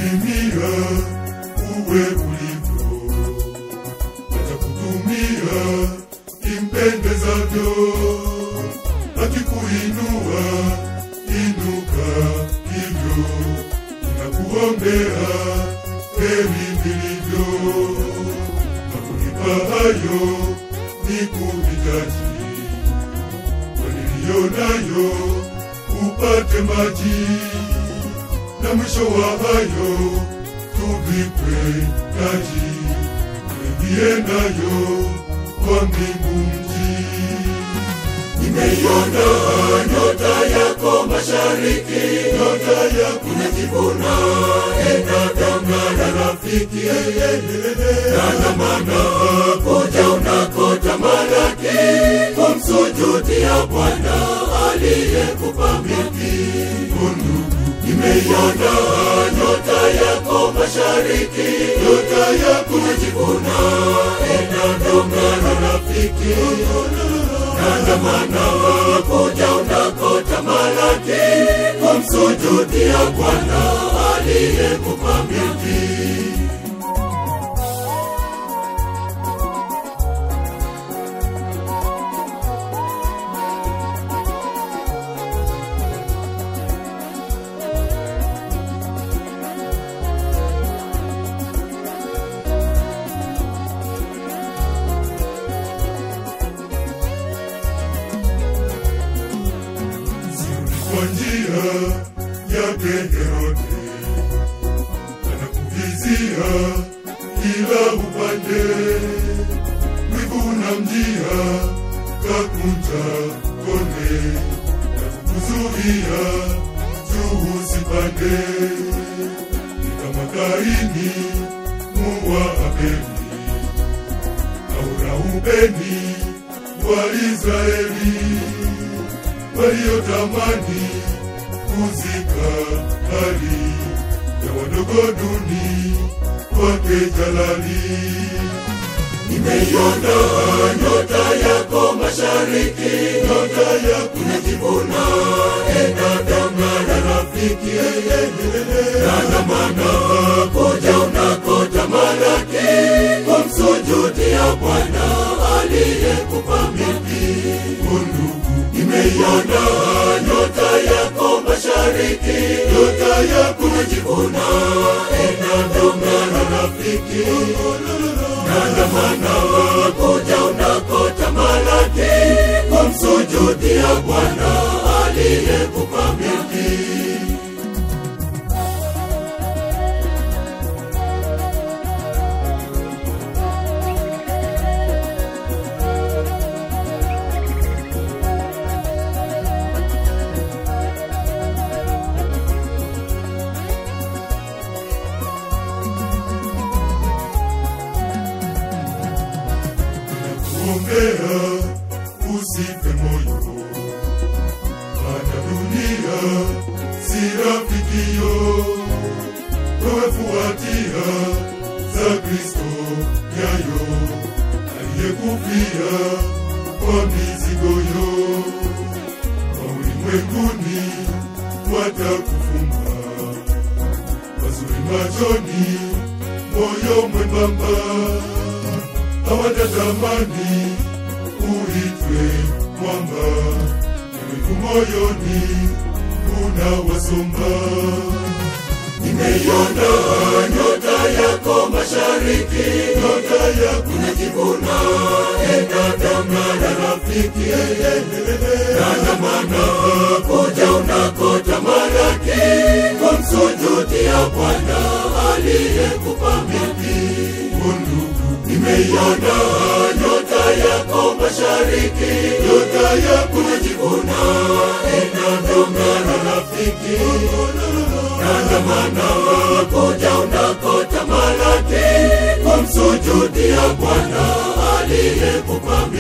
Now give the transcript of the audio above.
kutimia uwe ulivyo, atakutumia impendezavyo, akikuinua inuka hivyo, nakuombea heri vilivyo, na kunipa hayo ni kuhitaji kwa niliyo nayo upate maji, na mwisho wa hayo tuvikwe taji, tuingie nayo kwa mbingu mji. Nimeiona nyota yako mashariki, Nyota yako inajivuna inatangana rafiki, tandamana kuja unakotamalaki, kumsujudia Bwana aliyekupa milki. Nimeiona nyota yako mashariki, nyota yako inajivuna inatangana rafiki, tandamana kuja unakotamalaki, kumsujudia Bwana aliyekupa milki. kwa njia yake Herode, anakuvizia kila upande, wivu na mjia kakunja konde, na kukuzuia juu usipande, ni kama Kaini muwa Abeli au Reubeni wa Israeli waliotamani kuzika hali ya wadogo duni wake jalali. Nimeiona nyota yako mashariki, Nyota yako inajivuna inatangana rafiki, tandamana kuja unakotamalaki, kumsujudia Bwana aliyekupa milki. ndugu, Nimeiona nyota yako mashariki, nyota yako inajivuna inatangana rafiki, tandamana kuja unakotamalaki, kumsujudia Bwana aliyekupa milki. kuombea usife moyo, maana dunia si rafikio. Wewe fuatia za Kristo nyayo, aliyekufia kwa mizigoyo. Kwa ulimwenguni watakufunga, mazuri machoni, moyo mwembamba hawatatamani uitwe mwamba, wivu moyoni unawasomba. Nimeiona nyota yako mashariki, Nyota yako inajivuna inatangana rafiki, tandamana kuja unakotamalaki, kumsujudia Bwana aliyekupa milki. ndugu, Nimeiona nyota yako mashariki, nyota yako inajivuna inatangana rafiki, tandamana kuja unakotamalaki, kumsujudia Bwana aliyekupa